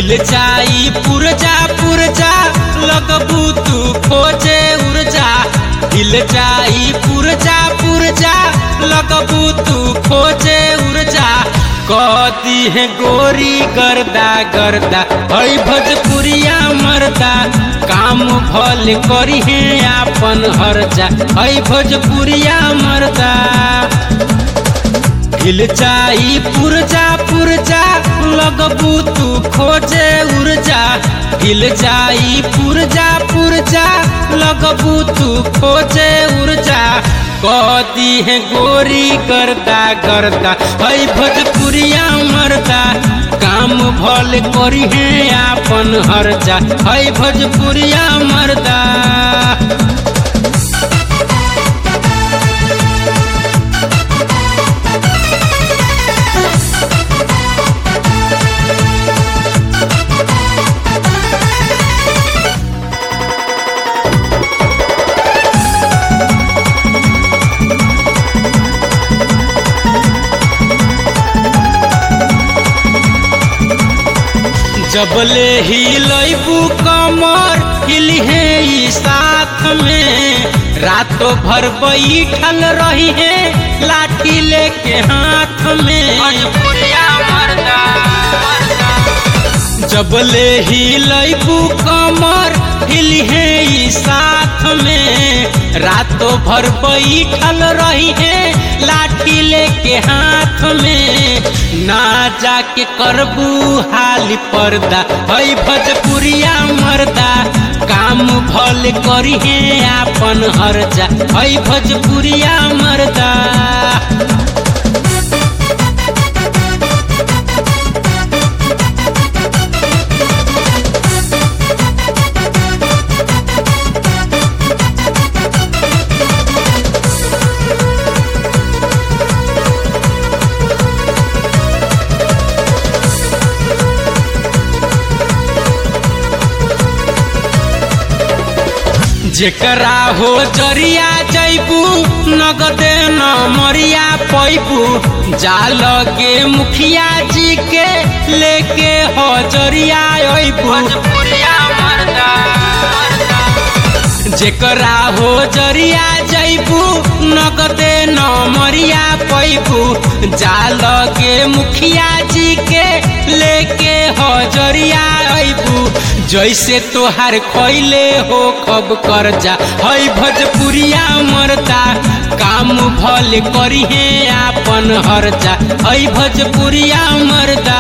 हिल जाई पुरजा पुरजा लगबू तू खोजे उर्जा हिल जाई पुरजा पुरजा लगबू तू खोजे उर्जा कदी है गोरी गर्दा गर्दा हई भोजपुरिया मर्दा काम भल करी है आपन हरजा हई भोजपुरिया मर्दा हिल जाई पुरजा पुरजा लगबू तू खोजे उर्जा हिल जाई पुरजा पुरजा लगबू तू खोजे उर्जा कदी है गोरी गर्दा गर्दा हई भोजपुरिया मर्दा काम भल करी है आपन हरजा हई भोजपुरिया मर्दा जबले हिलबू कमर हिली है ई साथ में रातों भर बैठल रही है लाठी लेके हाथ में जबले हिलबू कमर हिली है ई साथ में रातों भर बैठल रही है लाठी लेके हाथ में ना जाके करबू हाली पर्दा हई भजपुरिया मर्दा काम भल करी है आपन हरजा हई भजपुरिया मर्दा जेकरा हो जरिया जैबू नगदे न मरिया पैबू जाल के मुखिया जी के लेके हो जरिया अबू जेकरा हो जरिया जैबू नगदे न मरिया पैबू जाल के मुखिया जी के लेके हो जरिया अबू जैसे तोहार खैले हो कब कर जा हई भजपुरिया मरता काम भल करी है आपन हरजा हई भजपुरिया मरदा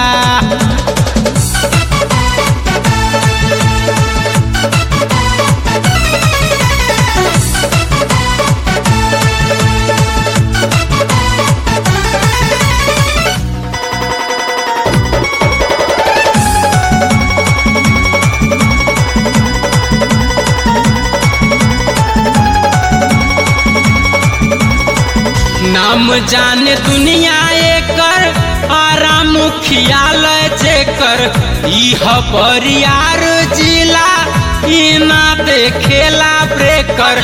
नाम जाने दुनिया एकर आराम खियाल जेकर इह बरियार जिला ई ना देखेला ब्रेकर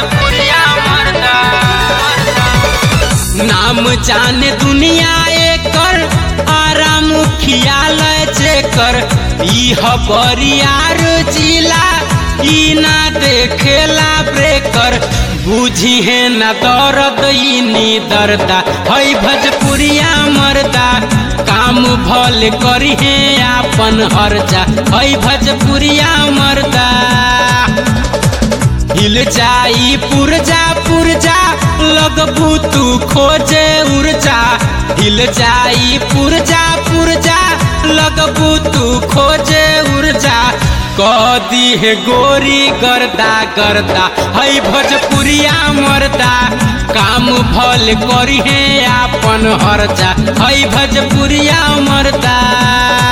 नाम जाने दुनिया एकर आराम खियाल जेकर इह बरियार जिला ई ना देखेला ब्रेकर बुझी है न दर्द नी दर्दा हई भजपुरिया मर्दा काम भल करी है आपन हरजा हई भजपुरिया मर्दा हिल जाई पुरजा पुरजा लगबू तू खोजे उर्जा हिल जाई पुरजा पुरजा लगबू तू खोजे उर्जा कदी है गोरी गर्दा गर्दा हई भोजपुरिया मर्दा काम भल करी है आपन हरजा हई भोजपुरिया मर्दा